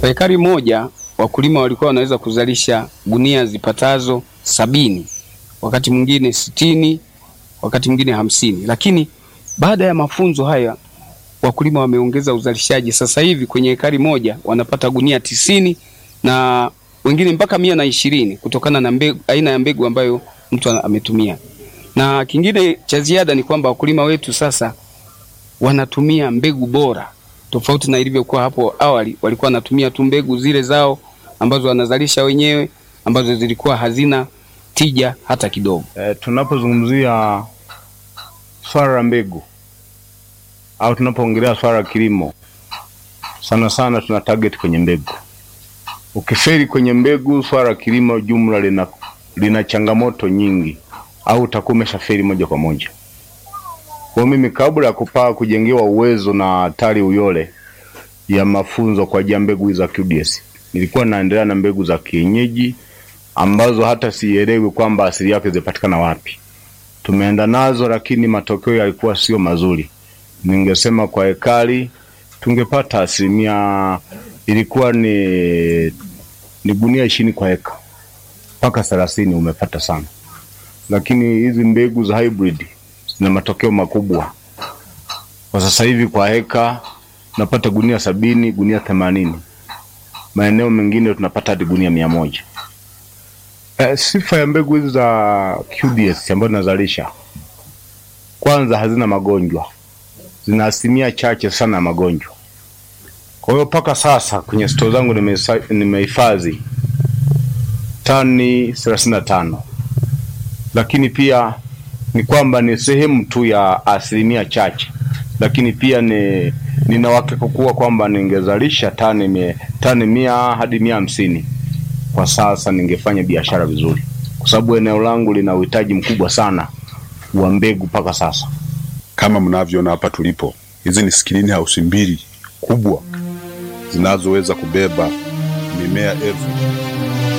Kwa ekari moja wakulima walikuwa wanaweza kuzalisha gunia zipatazo sabini, wakati mwingine sitini, wakati mwingine hamsini. Lakini baada ya mafunzo haya wakulima wameongeza uzalishaji. Sasa hivi kwenye ekari moja wanapata gunia tisini na wengine mpaka mia na ishirini kutokana na mbegu, aina ya mbegu ambayo mtu ametumia. Na kingine cha ziada ni kwamba wakulima wetu sasa wanatumia mbegu bora tofauti na ilivyokuwa hapo awali. Walikuwa wanatumia tu mbegu zile zao ambazo wanazalisha wenyewe ambazo zilikuwa hazina tija hata kidogo. E, tunapozungumzia swala la mbegu au tunapoongelea swala la kilimo, sana sana tuna target kwenye mbegu. Ukifeli kwenye mbegu, swala la kilimo jumla lina, lina changamoto nyingi, au utakuwa umeshafeli moja kwa moja. Kwa mimi kabla ya kupaa kujengewa uwezo na TARI Uyole ya mafunzo kwa ajili ya mbegu za QDS, nilikuwa naendelea na mbegu za kienyeji ambazo hata sielewi kwamba asili yake zipatikana wapi. Tumeenda nazo, lakini matokeo yalikuwa sio mazuri. Ningesema kwa ekari tungepata asilimia ilikuwa ni, ni gunia ishirini kwa eka mpaka thelathini umepata sana, lakini hizi mbegu za hybrid zina matokeo makubwa. Kwa sasa hivi kwa heka tunapata gunia sabini, gunia themanini, maeneo mengine tunapata hadi gunia mia moja. E, sifa ya mbegu hizi za QDS ambazo nazalisha, kwanza hazina magonjwa, zina asilimia chache sana ya magonjwa. Kwa hiyo mpaka sasa kwenye stoo zangu nimehifadhi tani thelathini na tano, lakini pia ni kwamba ni sehemu tu ya asilimia chache, lakini pia ni nina uhakika kuwa kwamba ningezalisha tani mia, tani mia hadi mia hamsini kwa sasa ningefanya biashara vizuri, kwa sababu eneo langu lina uhitaji mkubwa sana wa mbegu mpaka sasa. Kama mnavyoona hapa tulipo, hizi ni skrini house mbili kubwa zinazoweza kubeba mimea elfu